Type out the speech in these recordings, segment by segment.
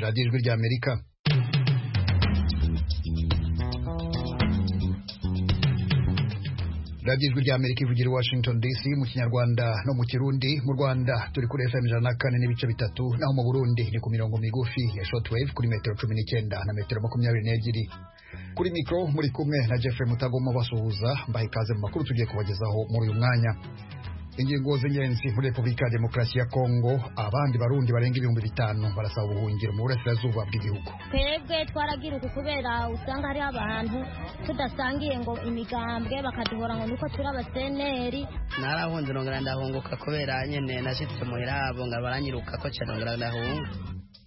radiyo ijwi ry'amerika radiyo ijwi ry'amerika ivugira i washington dc mu kinyarwanda no mu kirundi mu rwanda turi kuri fm ijana na kane n'ibice bitatu naho mu burundi ni ku mirongo migufi ya shortwave kuri metero cumi n'icyenda na metero makumyabiri n'ebyiri kuri mikoro muri kumwe na jeffrey mutagoma basuhuza mbaha ikaze mu makuru tugiye kubagezaho muri uyu mwanya ingingo z'ingenzi muri repubulika ya demokarasi ya kongo abandi barundi barenga ibihumbi bitanu barasaba ubuhungiro mu burasirazuba bw'igihugu twebwe twaragiruka kubera usanga hariho abantu tudasangiye ngo imigambwe bakaduhora ngo niko turi abaseneri narahunze nongera ndahunguka kubera nyene nashitse muhira abo nga baranyiruka ko ca nongera ndahunga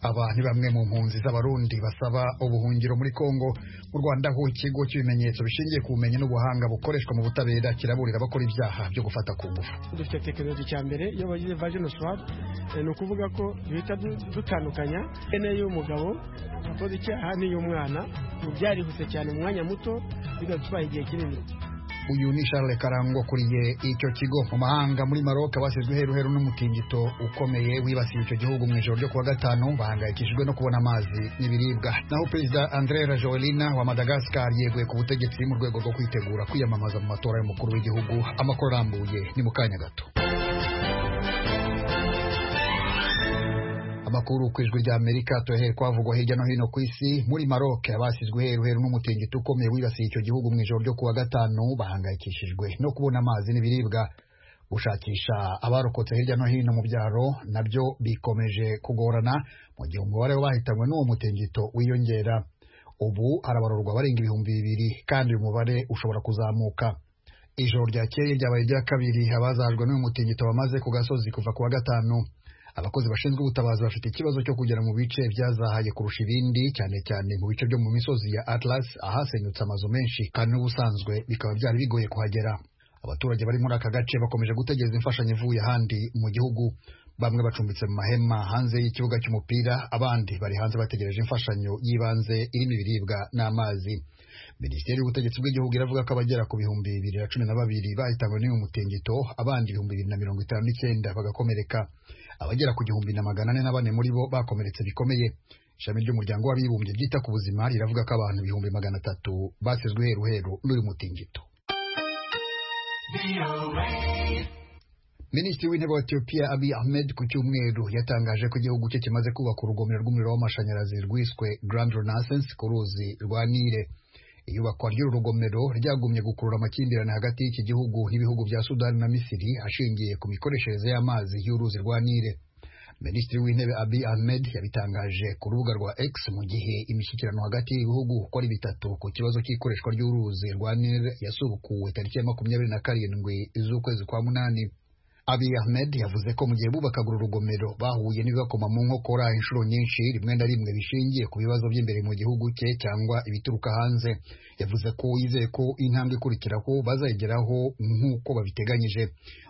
aba ni bamwe mu mpunzi z'abarundi basaba ubuhungiro muri kongo mu rwanda ho ikigo cy'ibimenyetso bishingiye ku bumenyi n'ubuhanga bukoreshwa mu butabera kiraburira abakora ibyaha byo gufata ku ngufu dufite tekinoloji cya mbere iyo bagize vagino swab eh, ni ukuvuga ko duhita du- dutandukanya ene y'umugabo akoze icyaha n'iy'umwana ubu byarihuse cyane mu mwanya muto bigatwaye igihe kinini uyu ni Charles Karangwa ukuriye icyo kigo mu mahanga muri Maroc bashyizwe heruheru n'umutingito ukomeye wibasiye icyo gihugu mu ijoro ryo kuwa gatanu bahangayikishijwe no kubona amazi n'ibiribwa naho perezida André Rajoelina wa Madagascar yeguye ku butegetsi mu rwego rwo kwitegura kwiyamamaza mu matora y'umukuru w'igihugu amakuru arambuye ni mu kanya gato amakuru ku ijwi rya amerika tuyahere kwavugwa hirya no hino ku isi muri maroc abasizwe heru heru n'umutingito ukomeye wibasiye icyo gihugu mu ijoro ryo kuwa gatanu bahangayikishijwe no kubona amazi n'ibiribwa gushakisha abarokotse hirya no hino mu byaro nabyo bikomeje kugorana mu gihe umubare w'abahitanywe n'uwo mutingito wiyongera ubu harabarurwa barenga ibihumbi bibiri kandi uyu mubare ushobora kuzamuka ijoro ryakeye ryabaye irya kabiri abazajwe n'uyu mutingito bamaze ku gasozi kuva ku wa gatanu abakozi bashinzwe ubutabazi bafite ikibazo cyo kugera mu bice byazahaye kurusha ibindi cyane cyane mu bice byo mu misozi ya atlas ahasenyutse amazu menshi kandi n'ubusanzwe bikaba byari bigoye kuhagera abaturage bari muri aka gace bakomeje gutegereza imfashanyo ivuye ahandi mu gihugu bamwe bacumbitse mu mahema hanze y'ikibuga cy'umupira abandi bari hanze bategereje imfashanyo y'ibanze irimo ibiribwa n'amazi minisiteri y'ubutegetsi bw'igihugu iravuga ko abagera ku bihumbi bibiri na cumi na babiri bahitanywe n'uyu mutingito abandi ibihumbi bibiri na mirongo itanu n'icyenda bagakomereka abagera ku gihumbi na magana ane na bane muri bo bakomeretse bikomeye ishami ry'umuryango w'abibumbye ryita ku buzima riravuga ko abantu ibihumbi magana atatu basizwe heruheru n'uyu mutingito Minisitiri w'intebe wa Ethiopia Abiy Ahmed ku cyumweru yatangaje ko igihugu cye kimaze kubaka urugomero rw'umuriro w'amashanyarazi rwiswe Grand Renaissance ku ruzi rwa Nile. Iyubakwa ry'uru rugomero ryagumye gukurura amakimbirane hagati y'iki gihugu n'ibihugu bya Sudani na Misiri ashingiye ku mikoreshereze y'amazi y'uruzi rwa Nile. Minisitiri w'intebe Abiy Ahmed yabitangaje ku rubuga rwa X mu gihe imishyikirano hagati y'ibihugu uko ari bitatu ku kibazo cy'ikoreshwa ry'uruzi rwa Nile yasubukuwe tariki ya makumyabiri na karindwi z'ukwezi kwa munani. Abiy Ahmed yavuze ko mu gihe bubakaga uru rugomero bahuye n'ibibakoma mu nkokora inshuro nyinshi rimwe na rimwe bishingiye ku bibazo by'imbere mu gihugu cye cyangwa ibituruka hanze yavuze ko yizeye ko intambwe ikurikiraho bazayigeraho nk'uko babiteganyije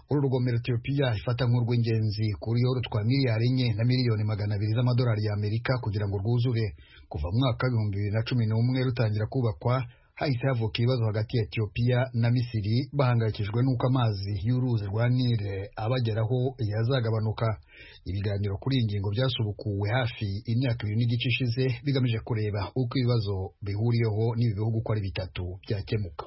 uru rugomero Ethiopia ifata nk'urw'ingenzi kuri yoro twa miliyari enye na miliyoni magana abiri z'amadolari y'Amerika kugira ngo rwuzure kuva mu mwaka w'ibihumbi bibiri na cumi n'umwe rutangira kubakwa hahise havuka ibibazo hagati ya Ethiopia na Misiri bahangayikijwe n'uko amazi y'uruzi rwa Nile abageraho yazagabanuka ibiganiro kuri iyi ngingo byasubukuwe hafi imyaka ibiri n'igice ishize bigamije kureba uko ibibazo bihuriyeho n'ibi bihugu uko ari bitatu byakemuka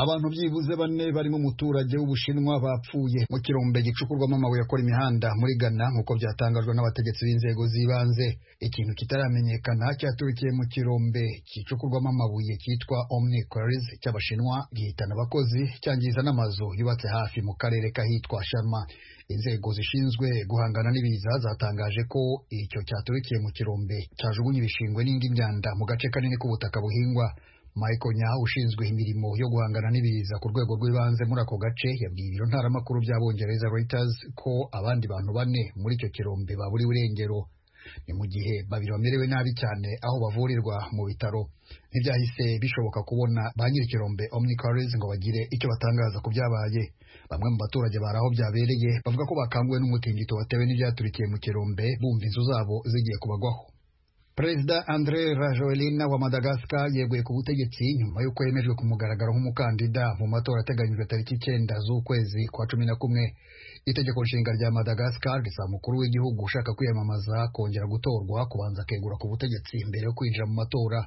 abantu byibuze bane barimo umuturage w'ubushinwa bapfuye mu kirombe gicukurwamo amabuye akora imihanda muri ghana nk'uko byatangajwe n'abategetsi b'inzego z'ibanze ikintu kitaramenyekana cyaturikiye mu kirombe gicukurwamo amabuye cyitwa omni quarries cy'abashinwa gihitana abakozi cyangiza n'amazu yubatse hafi mu karere k'ahitwa sharma inzego zishinzwe guhangana n'ibiza zatangaje ko icyo cyaturikiye mu kirombe cyajugunye ibishingwe n'indi myanda mu gace kanini k'ubutaka buhingwa Michael Nyaho ushinzwe imirimo yo guhangana n'ibiza ku rwego rw'ibanze muri ako gace yabwiye ibiro ntaramakuru by'abongereza Reuters ko abandi bantu bane muri icyo kirombe baburiwe irengero ni mu gihe babiri bamerewe nabi cyane aho bavurirwa mu bitaro ntibyahise bishoboka kubona ba nyir'ikirombe Omnicaries ngo bagire icyo batangaza ku byabaye bamwe mu baturage bari aho byabereye bavuga ko bakanguwe n'umutingito watewe n'ibyaturikiye mu kirombe bumva inzu zabo zigiye kubagwaho Perezida André Rajoelina wa Madagascar yeguye ku butegetsi nyuma y'uko yemejwe ku mugaragaro nk'umukandida mu matora ateganyijwe tariki icyenda z'ukwezi kwa cumi na kumwe itegeko nshinga rya madagascar risaba umukuru w'igihugu ushaka kwiyamamaza kongera gutorwa kubanza akegura ku butegetsi mbere yo kwinjira mu matora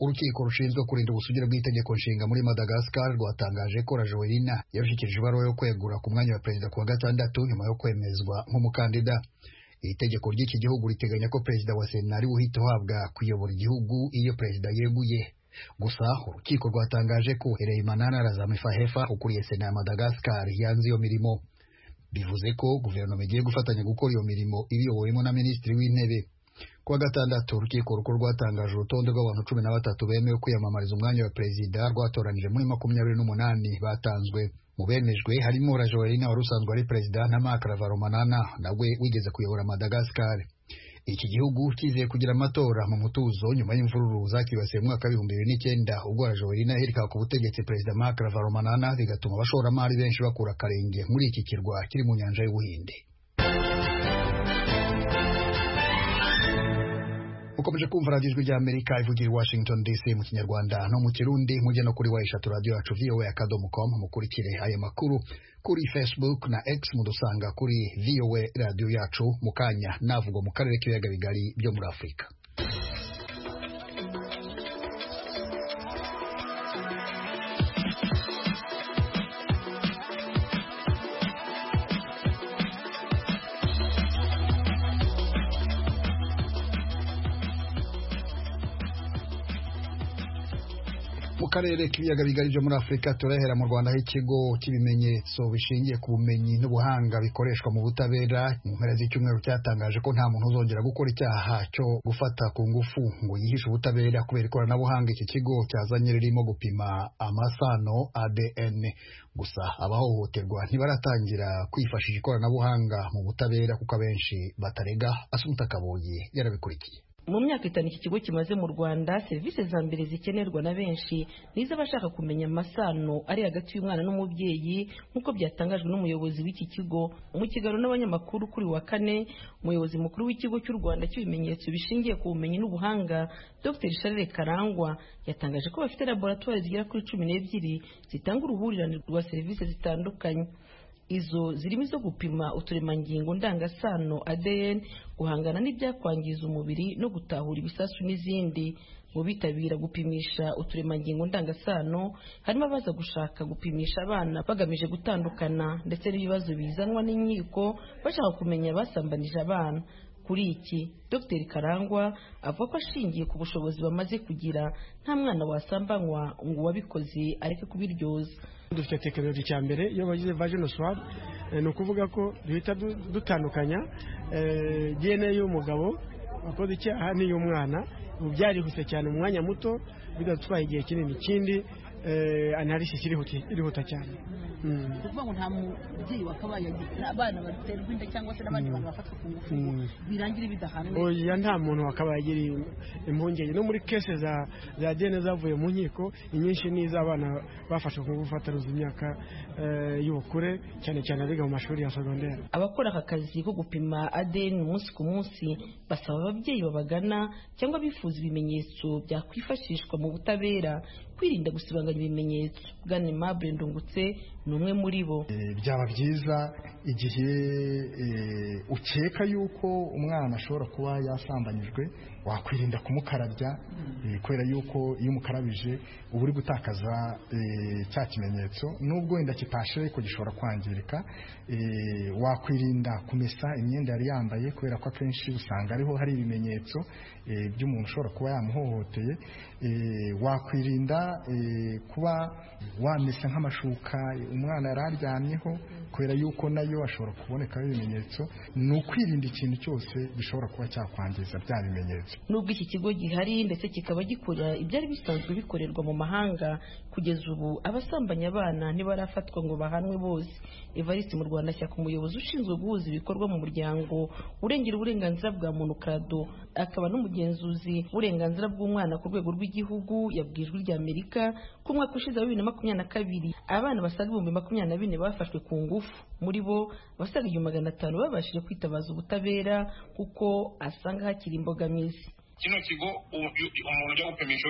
urukiko rushinzwe kurinda ubusugire bw'itegeko nshinga muri madagascar rwatangaje ko rajoelina yarushyikirije ibaruwa yo kwegura ku mwanya wa perezida ku wa gatandatu nyuma yo kwemezwa nk'umukandida iri tegeko ry'iki gihugu riteganya ko perezida wa sena ari we uhita uhabwa kuyobora igihugu iyo perezida yeguye gusa urukiko rwatangaje ko Hereymanana Razamifaheffa ukuriye sena ya Madagascar yanze iyo mirimo bivuze ko guverinoma igiye gufatanya gukora iyo mirimo ibiyowemo na minisitiri w'intebe ku wa gatandatu urukiko rukuru rwatangaje urutonde rw'abantu cumi na batatu bemewe kwiyamamariza umwanya wa perezida rwatoranije muri makumyabiri n'umunani batanzwe mu bemejwe harimo rajoelina wari usanzwe ari perezida na marc ravalomanana nawe wigeze kuyobora madagascar iki gihugu kizeye kugira amatora mu mutuzo nyuma y'imvururu zakibasiye mu mwaka w'ibihumbi bibiri n'icyenda ubwo rajoelina yaherukaga ku butegetsi perezida marc ravalomanana bigatuma abashoramari benshi bakura akarenge muri iki kirwa kiri mu nyanja y'ubuhinde ukomeje kumva radiyo ijwi ry'amerika ivugira i washington dc mu kinyarwanda no mu kirundi mujye no kuri wa eshatu radiyo yacu voa akadomo com mukurikire aya makuru kuri facebook na x mudusanga kuri voa radiyo yacu mu kanya navugwa mu karere k'ibiyaga bigari byo muri afurika mu karere k'ibiyaga bigari byo muri afurika turahera mu rwanda aho ikigo cy'ibimenyetso bishingiye ku bumenyi n'ubuhanga bikoreshwa mu butabera mu mpera z'icyumweru cyatangaje ko nta muntu uzongera gukora icyaha cyo gufata ku ngufu ngo yihishe ubutabera kubera ikoranabuhanga iki kigo cyazanye ririmo gupima amasano adn gusa abahohoterwa ntibaratangira kwifashisha ikoranabuhanga mu butabera kuko abenshi batarega asumuta kabuye yarabikurikiye mu myaka itanu iki kigo kimaze mu rwanda serivisi za mbere zikenerwa na benshi ni iz'abashaka kumenya amasano ari hagati y'umwana n'umubyeyi nk'uko byatangajwe n'umuyobozi w'iki kigo mu kiganiro n'abanyamakuru kuri wa kane umuyobozi mukuru w'ikigo cy'u rwanda cy'ibimenyetso bishingiye ku bumenyi n'ubuhanga dr charles karangwa yatangaje ko bafite laboratwari zigera kuri cumi n'ebyiri zitanga uruhurirane rwa serivisi zitandukanye izo zirimo izo gupima uturemangingo ndangasano ADN guhangana n'ibyakwangiza umubiri no gutahura ibisasu n'izindi mu bitabira gupimisha uturemangingo ndangasano harimo abaza gushaka gupimisha abana bagamije gutandukana ndetse n'ibibazo bizanwa n'inkiko bashaka kumenya abasambanije abana kuri iki dr karangwa avuga ko ashingiye ku bushobozi bamaze kugira nta mwana wasambanywa ngo uwabikoze areke kubiryoza dufite tekinoloji cya mbere iyo bagize vagino swab ni ukuvuga ko duhita dutandukanya dna y'umugabo wakoze icyaha n'iy'umwana ubu byarihuse cyane mu mwanya muto bidatwaye igihe kinini ikindi analysis irihuta cyane kuvuga ngo nta mubyeyi wakabaye abana baterwa inda cyangwa se n'abandi bantu bafatwa ku ngufu birangira bidahanwe oya nta muntu wakabaye agira impungenge no muri kese za za dene zavuye mu nkiko inyinshi ni iz'abana bafashwe ku ngufu bataruzi imyaka y'ubukure cyane cyane abiga mu mashuri ya segonderi abakora aka kazi ko gupima ADN umunsi ku munsi basaba ababyeyi babagana cyangwa bifuza ibimenyetso byakwifashishwa mu butabera kwirinda gusibanganya ibimenyetso bwana Aimable Ndungutse ni umwe muri bo byaba byiza igihe ukeka yuko umwana ashobora kuba yasambanyijwe wakwirinda kumukarabya kubera yuko iyo umukarabije uba uri gutakaza cya kimenyetso nubwo wenda kitashe ariko gishobora kwangirika wakwirinda kumesa imyenda yari yambaye kubera ko akenshi usanga ariho hari ibimenyetso by'umuntu ushobora kuba yamuhohoteye wakwirinda kuba wamesa nk'amashuka umwana yari aryamyeho kubera yuko nayo ashobora kubonekaho ibimenyetso ni ukwirinda ikintu cyose gishobora kuba cyakwangiza bya bimenyetso nubwo iki kigo gihari ndetse kikaba gikora ibyari bisanzwe bikorerwa mu mahanga kugeza ubu abasambanya abana ntibarafatwa ngo bahanwe bose evariste mu rwanda shyaka umuyobozi ushinzwe guhuza ibikorwa mu muryango urengera uburenganzira bwa muntu kado akaba n'umugenzuzi w'uburenganzira bw'umwana ku rwego rw'igihugu yabwije ijwi ry'amerika ko umwaka ushize wa bibiri na makumyabiri na kabiri abana basaga ibihumbi makumyabiri na bine bafashwe ku ngufu muri bo abasaga igihumbi magana atanu babashije kwitabaza ubutabera kuko asanga hakiri imbogamizi kino kigo umuntu ujya gupimisha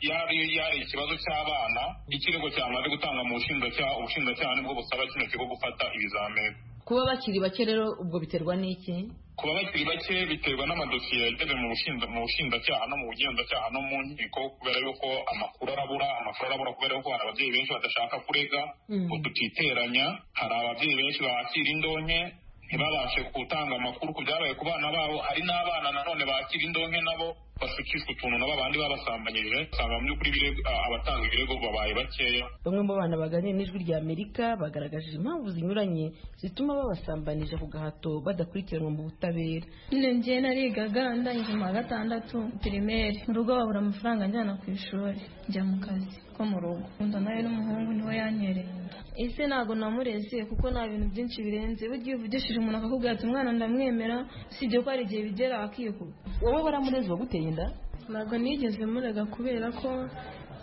yari ikibazo cy'abana ikirego cyamaze gutanga mu bushinjacyaha ubushinjacyaha nibwo busaba kino kigo gufata ibizamini kuba bakiri bake rero ubwo biterwa n'iki kuba bakiri bake biterwa n'amadosiye yageze mu bushinja- mu bushinjacyaha no mu bugenzacyaha no mu nkiko kubera yuko amakuru arabura amakuru arabura kubera yuko hari ababyeyi benshi badashaka kurega ngo tutiteranya hari ababyeyi benshi bakira indonke ntibabashe gutanga amakuru ku byabaye ku bana babo hari n'abana nanone bakira indonke nabo basukishwa utuntu nabo abandi babasambanyije usanga mu by'ukuri ibirego- a- abatanga ibirego babaye bakeya bamwe mu bana baganira n'ijwi rya amerika bagaragaje impamvu zinyuranye zituma babasambanije ku gahato badakurikiranwa mu butabera njye narigaga ndangije mu wa gatandatu pirimeri mu rugo babura amafaranga njyana ku ishuri njya mu kazi ko mu rugo nkunda nawe n'umuhungu niwe yanyereye ese ntabwo namureze kuko nta bintu byinshi birenze burya iyo uvugishije umuntu akakubwira ati umwana ndamwemera usibye ko hari igihe bigera akikuba wowe baramureze uwaguteye inda ntabwo nigeze murega kubera ko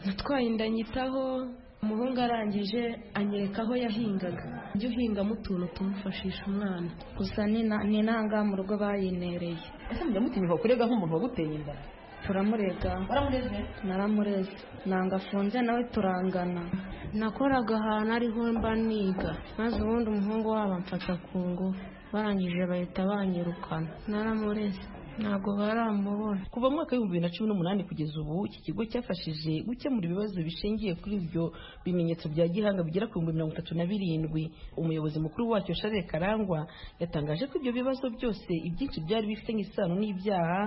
natwaye inda nyitaho umuhungu arangije anyereka aho yahingaga ujye uhingamo utuntu tumufashisha umwana gusa ni nanga mu rugo bayinereye ese mujya mutinyuka kurega nk'umuntu waguteye inda turamurega baramureze naramureze nanga afunze nawe turangana nakoraga ahantu ariho mba niga maze ubundi umuhungu wabo amfata ku ngufu barangije bahita banyirukana naramureze ntabwo baramubona kuva mu mwaka w'ibihumbi bibiri na cumi n'umunani kugeza ubu iki kigo cyafashije gukemura ibibazo bishingiye kuri ibyo bimenyetso bya gihanga bigera ku bihumbi mirongo itatu na birindwi umuyobozi mukuru wacyo sharire karangwa yatangaje ko ibyo bibazo byose ibyinshi byari bifitanye isano n'ibyaha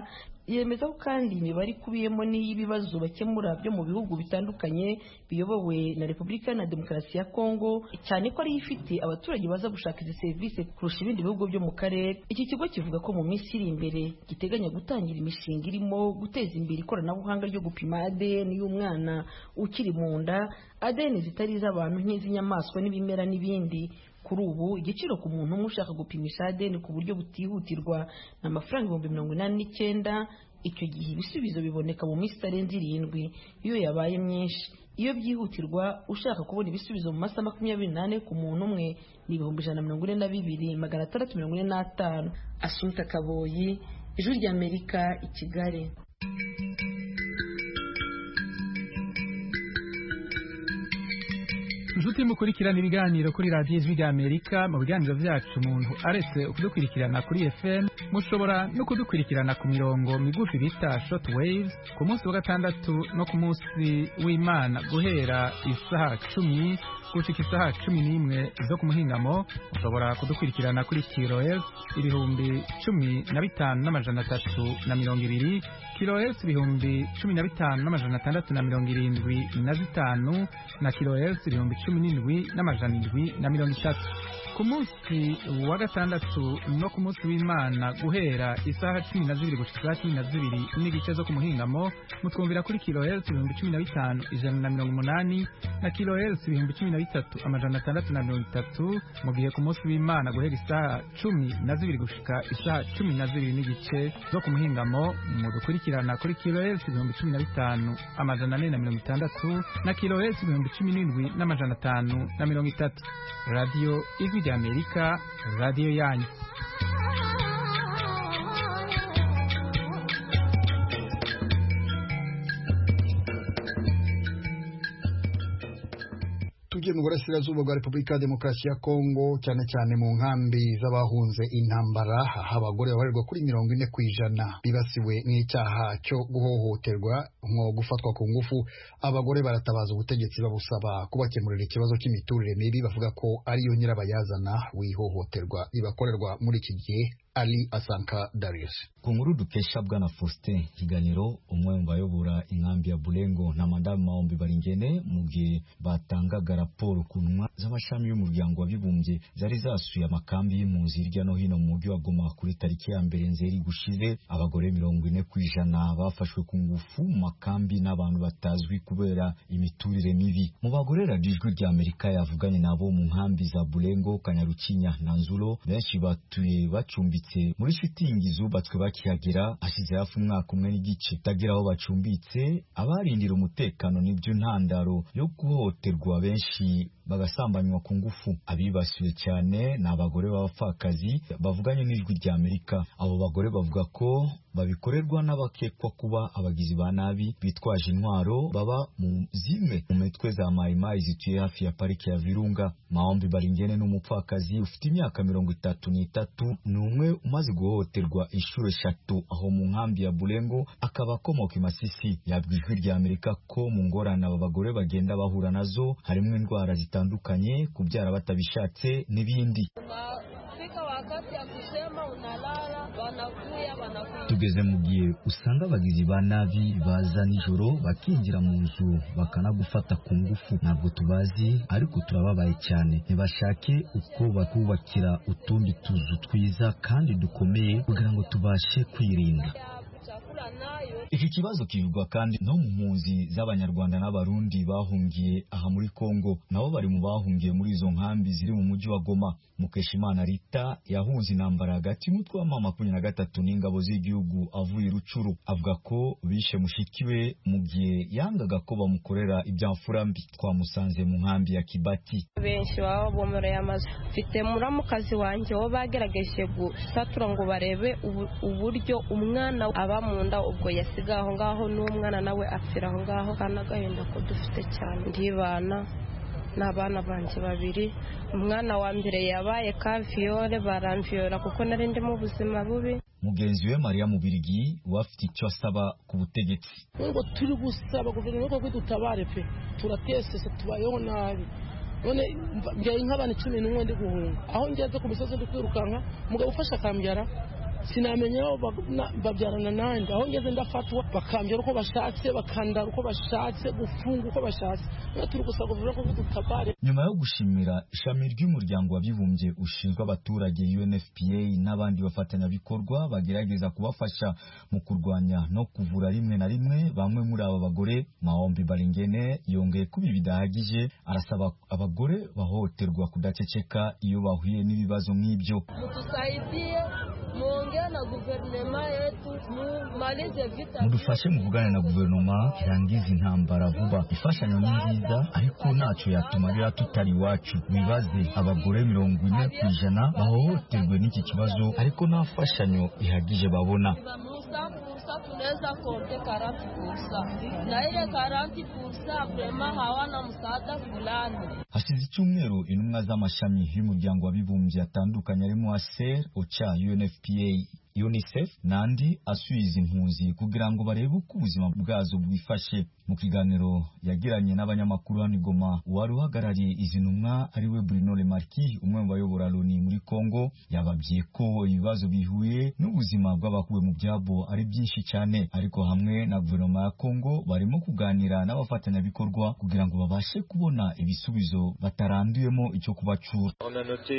yemeza ko kandi imibare ikubiyemo n'iy'ibibazo bakemura byo mu bihugu bitandukanye biyobowe na repubulika iharanira demokarasi ya kongo cyane ko ariyo ifite abaturage baza gushaka izi serivisi kurusha ibindi bihugu byo mu karere iki kigo kivuga ko mu minsi iri imbere giteganya gutangira imishinga irimo guteza imbere ikoranabuhanga ryo gupima ADN y'umwana ukiri mu nda ADN zitari iz'abantu nk'iz'inyamaswa n'ibimera n'ibindi kuri ubu igiciro ku muntu umwe ushaka gupimisha ADN ku buryo butihutirwa ni amafaranga ibihumbi mirongo inani n'icyenda icyo gihe ibisubizo biboneka mu minsi itarenze irindwi iyo yabaye myinshi iyo byihutirwa ushaka kubona ibisubizo mu masaha makumyabiri n'ane ku muntu umwe ni ibihumbi ijana na mirongo ine na bibiri magana atandatu mirongo ine n'atanu asunika kaboyi ijwi ry'amerika i kigali inshuti mukurikirana ibiganiro kuri radiyo ijwi rya amerika mu biganiro byacu umuntu aretse kudukurikirana kuri fm mushobora no kudukurikirana ku mirongo migufi bita short wave ku munsi wa gatandatu no ku munsi w'imana guhera isaha cumi gushika isaha cumi n'imwe zo ku muhingamo mushobora kudukurikirana kuri kiroes ibihumbi cumi na bitanu n'amajana atatu na mirongo ibiri kiroes ibihumbi cumi na bitanu n'amajana atandatu na mirongo irindwi na zitanu na kiroes ibihumbi cumi n'indwi n'amajana indwi na mirongo itatu ku munsi wa gatandatu no ku munsi w'imana guhera isaha cumi na zibiri gushika isaha cumi na zibiri n'igice zo ku muhingamo mutwumvira kuri kilohertz ibihumbi cumi na bitanu ijana na mirongo umunani na kilohertz ibihumbi cumi na bitatu amajana atandatu na mirongo itatu mu gihe ku munsi w'imana guhera isaha cumi na zibiri gushika isaha cumi na zibiri n'igice zo ku muhingamo mudukurikirana kuri kilohertz ibihumbi cumi na bitanu amajana ane na mirongo itandatu na kilohertz ibihumbi cumi n'indwi n'amajana atanu na mirongo itatu radiyo ijwi rya amerika radiyo yanyu tugiye mu burasirazuba bwa repubulika ya demokarasi ya kongo cyane cyane mu nkambi z'abahunze intambara aho abagore babarirwa kuri mirongo ine ku ijana bibasiwe n'icyaha cyo guhohoterwa nko gufatwa ku ngufu abagore baratabaza ubutegetsi babusaba kubakemurira ikibazo cy'imiturire mibi bavuga ko ariyo nyirabayazana w'ihohoterwa ribakorerwa muri iki gihe ali asanka darius ku nkuru dukesha bwana faustin kiganiro umwe mu bayobora inkambi ya burengo na madamu mahombi baringene mu gihe batangaga raporo ku ntumwa z'amashami y'umuryango w'abibumbye zari zasuye amakambi y'impunzi hirya no hino mu mujyi wa goma kuri tariki ya mbere nzeri gushize abagore mirongo ine ku ijana bafashwe ku ngufu mu makambi n'abantu batazwi kubera imiturire mibi mu bagore radiyo ijwi rya amerika yavuganye nabo mu nkambi za burengo kanyarukinya na nzuro benshi batuye bacumbitse muri shitingi zubatswe bakihagera hashize hafi umwaka umwe n'igice utagira aho bacumbitse abarindira umutekano n'ibyo ntandaro yo guhohoterwa benshi bagasambanywa ku ngufu abibasiwe cyane ni abagore b'abapfakazi bavuganye n'ijwi rya amerika abo bagore bavuga ko babikorerwa n'abakekwa kuba abagizi ba nabi bitwaje intwaro baba mu zimwe mu mitwe za mayimayi zituye hafi ya pariki ya virunga maombi baringene n'umupfakazi ufite imyaka mirongo itatu n'itatu ni umwe umaze guhohoterwa inshuro eshatu aho mu nkambi ya burengo akaba akomoka i masisi yabwa ijwi rya amerika ko mu ngorane aba bagore bagenda bahura nazo harimo indwara zitandukanye kubyara batabishatse n'ibindi tugeze mu gihe usanga abagizi ba nabi baza nijoro bakinjira mu nzu bakanagufata ku ngufu ntabwo tubazi ariko turababaye cyane ntibashake uko bakubakira utundi tuzu twiza kandi dukomeye kugira ngo tubashe kwirinda iki kibazo kivugwa kandi no mu mpunzi z'abanyarwanda n'abarundi bahungiye aha muri kongo nabo bari mu bahungiye muri izo nkambi ziri mu mujyi wa goma mukeshimana rita yahunze intambara hagati y'umutwe w'ama makumyabiri na gatatu n'ingabo z'igihugu avuye i rucuru avuga ko bishe mushiki we mu gihe yangaga ko bamukorera ibyamfura mbi twamusanze mu nkambi ya kibati benshi baba bomoreye amazu mfite muramukazi wanjye wo bagerageje gusatura ngo barebe uburyo umwana aba mu nda ubwo yasi asigaye aho ngaho n'umwana nawe apfira aho ngaho kandi agahinda ko dufite cyane ndibana n'abana banjye babiri umwana wa mbere yabaye kaviyore baramviyora kuko nari ndimo ubuzima bubi mugenzi we mariya mubirigi wafite icyo asaba ku butegetsi ngo turi gusaba guverinoma ko dutabare pe turatesese tubayeho nabi none mbyaye nk'abantu cumi n'umwe ndi guhunga aho ngeze ku misozi ndi kwirukanka umugabo ufashe akambyara sinamenya aho babyarana nanjye aho ngeze ndafatwa bakambera uko bashatse bakandara uko bashatse gufunga uko bashatse turi gusaba guverinoma ko dutabare nyuma yo gushimira ishami ry'umuryango w'abibumbye ushinzwe abaturage UNFPA n'abandi bafatanyabikorwa bagerageza kubafasha mu kurwanya no kuvura rimwe na rimwe bamwe muri aba bagore Maombi Baringene yongeye kuba bidahagije arasaba abagore bahohoterwa kudaceceka iyo bahuye n'ibibazo nk'ibyo mudufashe mu kuganira na guverinoma irangiza intambara vuba ifashanyo ni nziza ariko ntacyo yatumarira tutari iwacu wibaze abagore mirongo ine ku ijana bahohoterwe n'iki kibazo ariko nta fashanyo ihagije babona hasize icyumweru intumwa z'amashami y'umuryango w'abibumbye atandukanye arimo aser oca unfpa unicef n'andi asubiza impunzi kugira ngo barebe uko ubuzima bwazo bwifashe mu kiganiro yagiranye n'abanyamakuru hano igoma wari uhagarariye izi ntumwa ariwe bruno remarki umwe mu bayobora loni muri congo yababwiye ko ibibazo bihuye n'ubuzima bw'abakuwe mu byabo ari byinshi cyane ariko hamwe na guverinoma ya congo barimo kuganira n'abafatanyabikorwa kugira ngo babashe kubona ibisubizo bataranduyemo icyo kubacura tubonye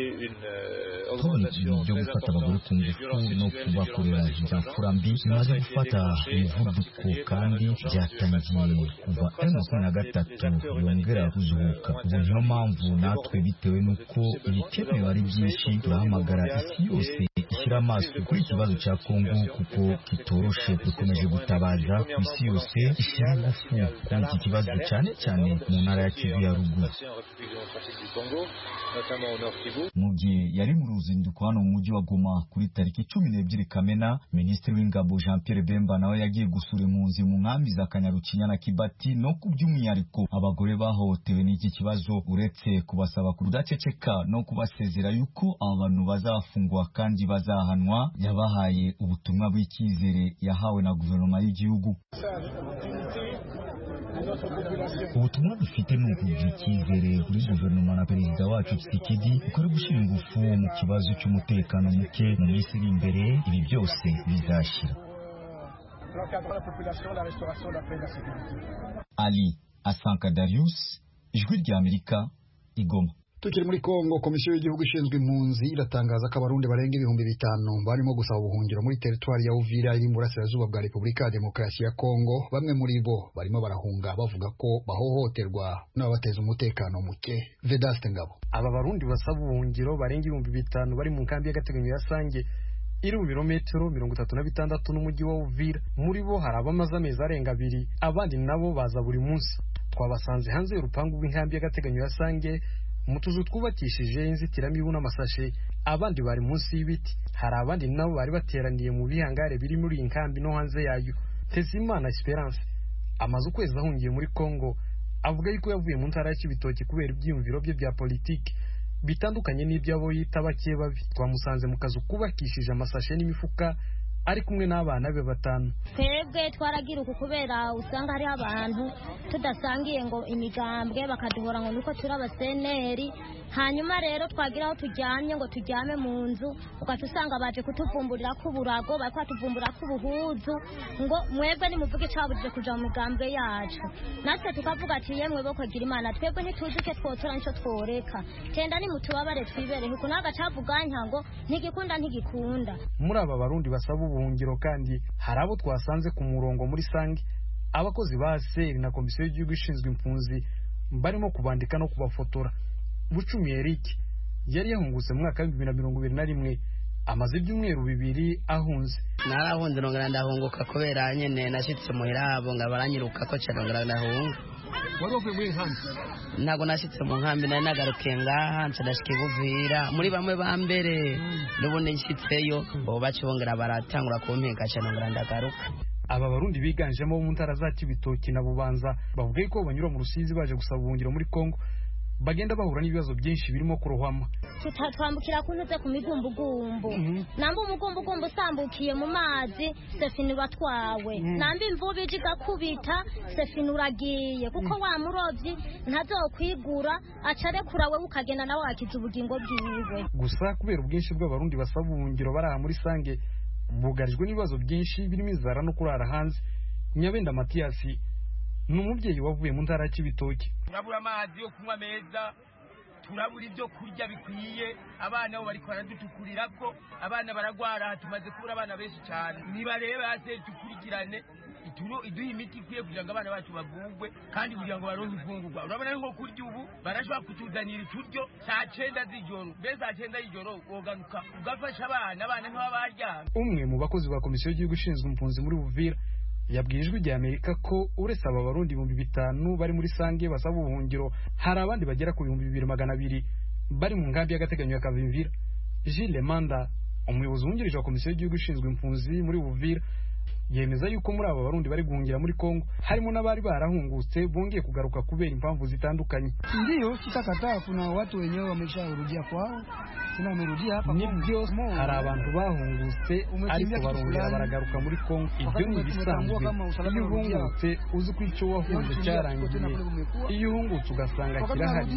ibintu byo gufata abagore ku ngufu no kubakorera ibyakura mbi bimaze gufata umuvuduko kandi byatangiye kuva m makumyabiri na gatatu yongera kuzuhuka ubu niyo mpamvu natwe bitewe n'uko ibikenewe ari byinshi turahamagara isi yose ishyira amaso kuri ikibazo cya kongo kuko kitoroshe dukomeje gutabaza ku isi yose ishyira ingufu kuri iki kibazo cyane cyane mu ntara ya kivu ya ruguru mu gihe yari mu ruzinduko hano mu mujyi wa goma kuri tariki cumi n'ebyiri kamena minisitiri w'ingabo jean pierre bemba nawe yagiye gusura impunzi mu nkambi za kanyarukinya na kibati no ku by'umwihariko abagore bahohotewe n'iki kibazo uretse kubasaba kudaceceka no kubasezera yuko aba bantu bazafungwa kandi bazahanwa yabahaye ubutumwa bw'icyizere yahawe na guverinoma y'igihugu ubutumwa dufite ni ukugira icyizere kuri guverinoma na perezida wacu Tshisekedi uko ari gushyira ingufu mu kibazo cy'umutekano muke mu minsi iri imbere ibi byose bizashyira ali asanka darius ijwi rya amerika igoma tukiri muri kongo komisiyo y'igihugu ishinzwe impunzi iratangaza ko abarundi barenga ibihumbi bitanu barimo gusaba ubuhungiro muri teritwari ya uvira iri mu burasirazuba bwa repubulika ya demokarasi ya kongo bamwe muri bo barimo barahunga bavuga ko bahohoterwa n'ababateza umutekano muke vedaste ngabo aba barundi basaba ubuhungiro barenga ibihumbi bitanu bari mu nkambi y'agateganyo ya sange iri mu birometero mirongo itatu na bitandatu n'umujyi wa uvira muri bo hari abamaze amezi arenga abiri abandi nabo baza buri munsi twabasanze hanze y'urupangu rw'inkambi y'agateganyo ya sange mu tuzu twubakishije inzitiramibu n'amasashe abandi bari munsi y'ibiti hari abandi nabo bari bateraniye mu bihangare biri muri iyi nkambi no hanze yayo Tezimana Esperance amaze ukwezi ahungiye muri Congo avuga yuko yavuye mu ntara ya Kibitoki kubera ibyiyumviro bye bya politiki bitandukanye n'iby'abo yita bake babi twamusanze mu kazu kubakishije amasashe n'imifuka ari kumwe n'abana be batanu twebwe twaragira uku kubera usanga hariho abantu tudasangiye ngo imigambwe bakaduhora ngo nuko turi abaseneri hanyuma rero twagira aho tujyanye ngo tujyame mu nzu ugahita usanga baje kutuvumburira ko uburago bari kwatuvumbura ko ubuhuzu ngo mwebwe nimuvuge icyaburije kuja mu migambwe yacu natwe tukavuga ati yemwe bo kwagira imana twebwe ntituzi icyo twotora n'icyo tworeka tenda nimutubabare twibereye uku n'agacavuganka ngo ntigikunda ntigikunda muri aba barundi basaba ubuhungiro kandi hari abo twasanze ku murongo muri sange abakozi ba seri na komisiyo y'igihugu ishinzwe impunzi barimo kubandika no kubafotora bucumi eric yari yahungutse mu mwaka w'ibihumbi bibiri na mirongo ibiri na rimwe amaze ibyumweru bibiri ahunze narahunze ndongera ndahunguka kubera nyine nashyitse muhira abo ngo baranyiruka ko cyane ndongera ndahunga wari wavuye muri iyi nkambi ntabwo nashyitse mu nkambi nari nagaruke ngaha nshadashike buvira muri bamwe ba mbere n'ubundi nshyitseyo ubu bacibongera baratangura kumpeka cyane ndongera ndagaruka aba barundi biganjemo bo mu ntara za kibitoki na bubanza bavuga yuko banyura mu rusizi baje gusaba ubuhungiro muri kongo bagenda bahura n'ibibazo byinshi birimo kurohama twambukira kuntutse ku migumbugumbu namba umugumbugumbu usambukiye mu mazi sefini uratwawe namba imvubu ije igakubita sefini uragiye kuko wa murobyi ntazokwigura acarekura we ukagenda nawe wakiza ubugingo bwiwe gusa kubera ubwinshi bw'abarundi basaba ubuhungiro bari aha muri sange bugarijwe n'ibibazo byinshi birimo inzara no kurara hanze nyabenda matiyasi ni umubyeyi wavuye mu ntara ya kibitoki turabura amazi yo kunywa meza turabura ibyo kurya bikwiye abana bo bari baradutukurira ko abana baragwara aha tumaze kubura abana benshi cyane nibarebe hasi dukurikirane iduha imiti ikwiye kugira ngo abana bacu bagugwe kandi kugira ngo baronke imfungurwa urabona nko kurya ubu barashobora kutuzanira ituryo saa cyenda z'ijoro mbese saa cyenda y'ijoro wogaruka ugafasha abana abana nk'aba baryamye umwe mu bakozi ba komisiyo y'igihugu ishinzwe impunzi muri buvira yabwiye ijwi rya amerika ko uretse aba barundi ibihumbi bitanu bari muri sange basaba ubuhungiro hari abandi bagera ku bihumbi bibiri magana abiri bari mu nkambi y'agateganyo ya kavimvira jile manda umuyobozi wungirije wa komisiyo y'igihugu ishinzwe impunzi muri buvira yemeza yuko muri aba barundi bari guhungira muri kongo harimo n'abari barahungutse bongeye kugaruka kubera impamvu zitandukanye ndiyo sitakataa kuna watu wenyewe wamesharudia kwao tena wamerudia hapa nibyo hari abantu bahungutse ariko barongera baragaruka muri kongo ibyo ni ibisanzwe iyo uhungutse uzi ko icyo wahunze cyarangiye iyo uhungutse ugasanga kirahari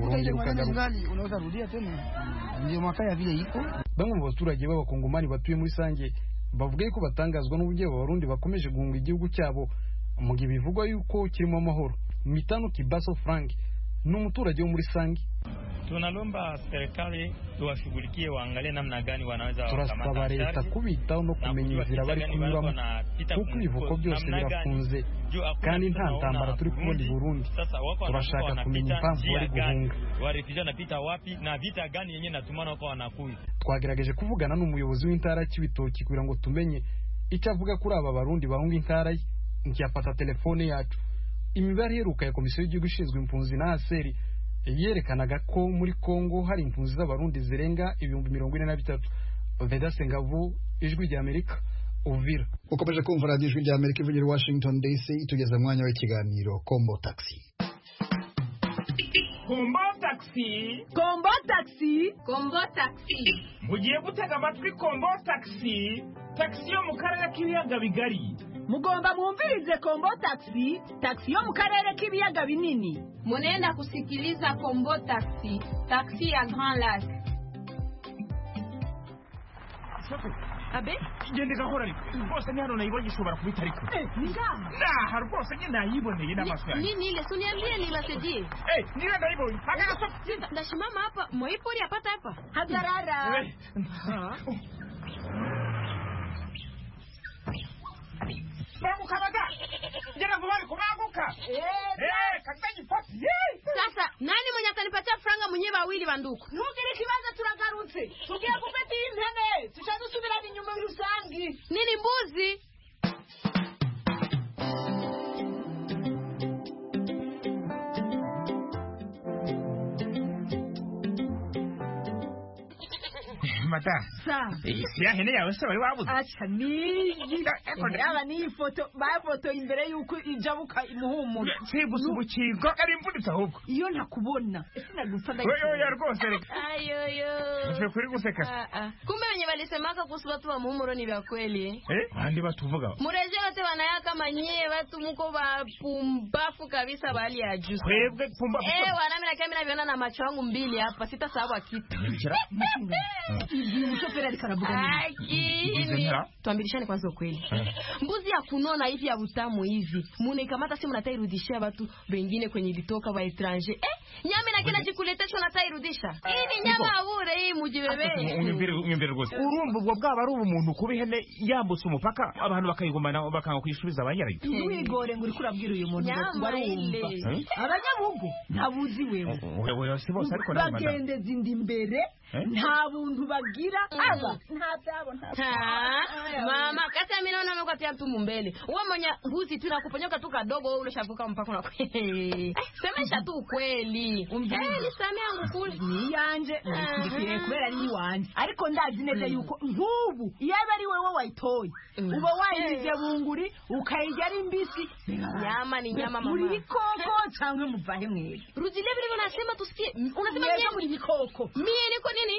urongera ukagaruka unaweza rudia tena ndio mwaka ya vile iko bamwe mu baturage b'abakongomani batuye muri sange bavuga yuko batangazwa n'uburyo abarundi bakomeje guhunga igihugu cyabo mu gihe bivugwa yuko kirimo amahoro mitano kibaso frank ni umuturage wo muri sangi tunalomba serikali tuwashughulikie waangalie namna gani wanaweza turasaba leta kubitaho no kumenya inzira bari kunyuramo kuko ibivuko byose birafunze kandi nta ntambara turi kubona i burundi turashaka kumenya impamvu bari guhunga warefugee wanapita wapi na vita gani yenyewe natumana wako wanakuya twagerageje kuvugana n'umuyobozi w'intara y'ibitoki kugira ngo tumenye icyo avuga kuri aba barundi bahunga intara ye ntiyafata telefone yacu imibare iheruka ya komisiyo y'igihugu ishinzwe impunzi na aseri yerekanaga ko muri kongo hari impunzi z'abarundi zirenga ibihumbi mirongo ine na bitatu vedase ngabo ijwi rya amerika uvira ukomeje kumva radiyo ijwi rya amerika ivugira washington dc itugeza mwanya w'ikiganiro kombo taxi kombo taxi kombo taxi kombo taxi mugiye gutega amatwi kombo taxi taxi yo mu karere k'ibiyaga bigari mugomba mwumvirize kombo taxi taxi yo mu karere k'ibiyaga binini munenda kusikiliza kombo taxi taxi ya grand lac abe igende gahora ariko rwose ni hano nayibonye ushobora kubita ariko ni ngaha naha rwose nyine nayiboneye n'amaso yanjye nini ile si uniambie niwasaidie eh niwe nayibonye hagana soko ndasimama hapa moipori apata hapa hagarara banguka baga ngera ngo bari kubanguka kakitagipasi sasa nani mwenye atanipatia franga mwenyewe wawili banduku nugire ikibazo turagarutse tugiye gufata iyi ntebe tushadusubirana inyuma rusangi nini mbuzi mata Sawa. ya hene yawe se wari wabuze aca nigi yaba n'iyi foto bafotoye imbere y'uko ijabuka imuhumura si gusa ubukingo ari imvunitse ahubwo iyo ntakubona ese nagusa Oya, oya, rwose reka Ayoyo. ushobora kuri guseka Ah, ah. Kumbe wenye walisemaka kuhusu watu wa muumuro ni vya kweli. eh bandi batuvuga Mureje wote wanaya kama nyie watu muko wapumbafu kabisa wa hali ya juu. Kwebwe pumbafu. Eh, wanami na kamera viona na macho yangu mbili hapa sitasahau kitu. Nibikira. Mshoferi alikarabuka. Akini. Nibikira. Tuambishane kwanza ukweli. Mbuzi ya kunona hivi ya utamu hivi. Munaikamata simu natairudishia watu wengine kwenye ilitoka wa etranger. Eh, nyama na kila jikuletesho natairudisha. Hivi nyama aure hii mujibebe. unyumvire rwose urumva ubwo bwaba ari ubumuntu kuba ihene yambutse umupaka abantu bakayigumana bakanga kuyisubiza ba nyirayo ntiwigore ngo uri kurabwira uyu muntu ngo Nyama barumva ile. abanyabugu ntabuzi wewe wewe si bose ariko nawe madamu bagendeza inda imbere Eh? nta buntu bagira aba nta byabo nta Ha, mama kata mimi naona amekuwa pia mtu mbele. Wewe mwenye huzi tu nakuponyoka tu kadogo wewe ulishavuka mpaka na Semesha tu ukweli. Eh, ni sami yangu kule. ni yanje nayishyigikiye kubera ari iwanjye ariko ndazi neza yuko nk'ubu iyo aba ari wowe wayitoye uba wayinjije bunguri ukayirya ari mbisi Nyama ni nyama, mama. uri ikoko cyangwa muvahe mwere Rudilia vile unasema tusikie. Unasema Mweka mimi ni koko. Mimi niko nini?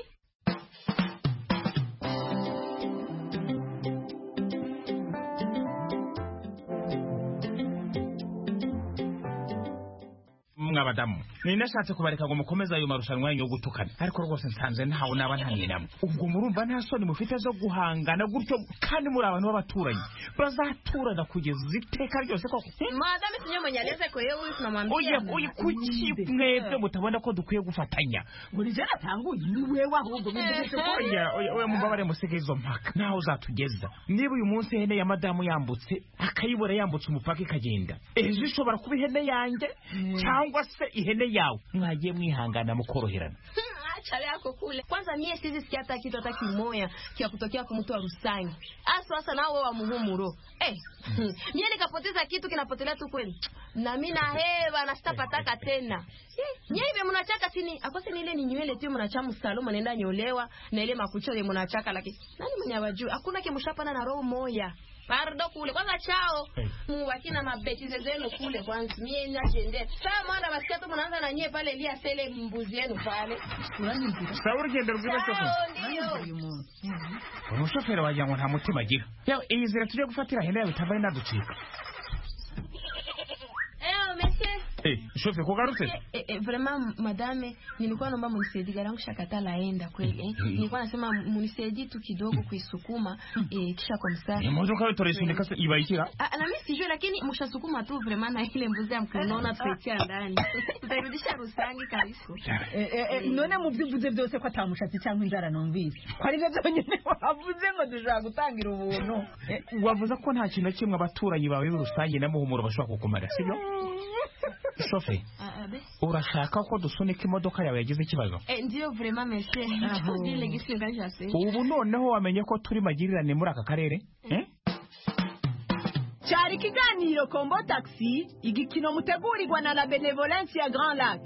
mwa badamu ni nashatse kubareka ngo mukomeze ayo marushanwa yanyu yo gutukana ariko rwose nsanze ntawe naba ntaninamo ubwo murumva nta soni mufite zo guhangana gutyo kandi muri abantu b'abaturanyi bazaturana kugeza iteka ryose koko Madam sinyo mwenye anaweza kwa yeye huyu tunamwambia. oye oye kuki mwebwe mutabona ko dukwiye gufatanya buri jana atanguye ni wewe ahubwo bivuze ko oya oya oya mubabare musige izo mpaka naho uzatugeza niba uyu munsi ihene ya madamu yambutse akayibura yambutse umupaka ikagenda ejo ishobora kuba ihene yanjye cyangwa se ihene yawe mwagiye mwihangana mukoroherana Achale yako kule. Kwanza mie sizi sikia hata kitu hata kimoya kia kutokea kwa mtu wa Rusangi. Hasa hasa nao wa muhumuro. Eh, mie nikapoteza kitu kinapotelea tu kweli. Na mimi na hewa na sitapataka tena. Eh, Mie hivi mnachaka sini, akose ni ile ni nywele tu mnachamu salon mnaenda nyolewa na ile makucha ile mnachaka lakini nani mwenye wajui? Hakuna kimshapana na roho moya. Pardo kule kwanza chao mubakina mabeti zenu kule kwanza mie najiendea. Sawa mwana basikia tu mnaanza na nyie pale lia sele mbuzi yenu pale. sawa urugendo rwiza soko umushoferi wagira ngo nta mutima agira yawe iyi nzira tugiye gufatira hene yawe itavaye inaducika shoferi kugarutse Eh, eh, vraiment madame nilikuwa naomba munisaidie gari yangu shakata laenda kweli eh. nilikuwa nasema munisaidie tu kidogo kuisukuma eh, kisha kwa mstari imodoka yawe turayisunika se ibayikira Ah, na mimi sijui lakini mshasukuma tu vraiment na ile mbuzi ya mkunaona tutaitia ndani tutairudisha rusangi kabisa Eh, eh, eh, none mu byo uvuze byose ko atamushatsi cyangwa inzara numvise ko aribyo byonyine wavuze ngo dushobora gutangira ubuntu Eh, wavuze ko nta kintu na kimwe abaturanyi bawe rusange na muhumuro bashobora kukumara sibyo shoferi Ah, ah, be. urashaka ko dusunika imodoka yawe yagize ikibazo eh, ndio vraiment monsieur ndile gisi ngajase ubu noneho wamenye ko turi magirirane muri aka karere eh? cyari ikiganiro kombo taxi igikino mutegurirwa na la benevolence ya grand lac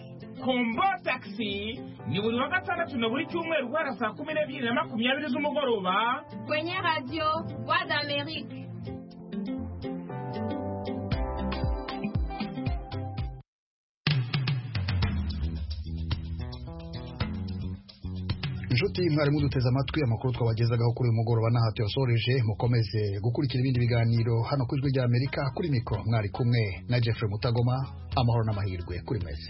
kombo taxi ni buri wa gatandatu na buri cyumweru guhera saa kumi n'ebyiri na makumyabiri z'umugoroba kwenye radio wa d'Amerique inshuti mwari muduteze amatwi amakuru twabagezagaho kuri uyu mugoroba n'aha tuyasoreje mukomeze gukurikira ibindi biganiro hano ku ijwi ry'amerika kuri mikoro mwari kumwe na jeffrey mutagoma amahoro n'amahirwe kuri mwese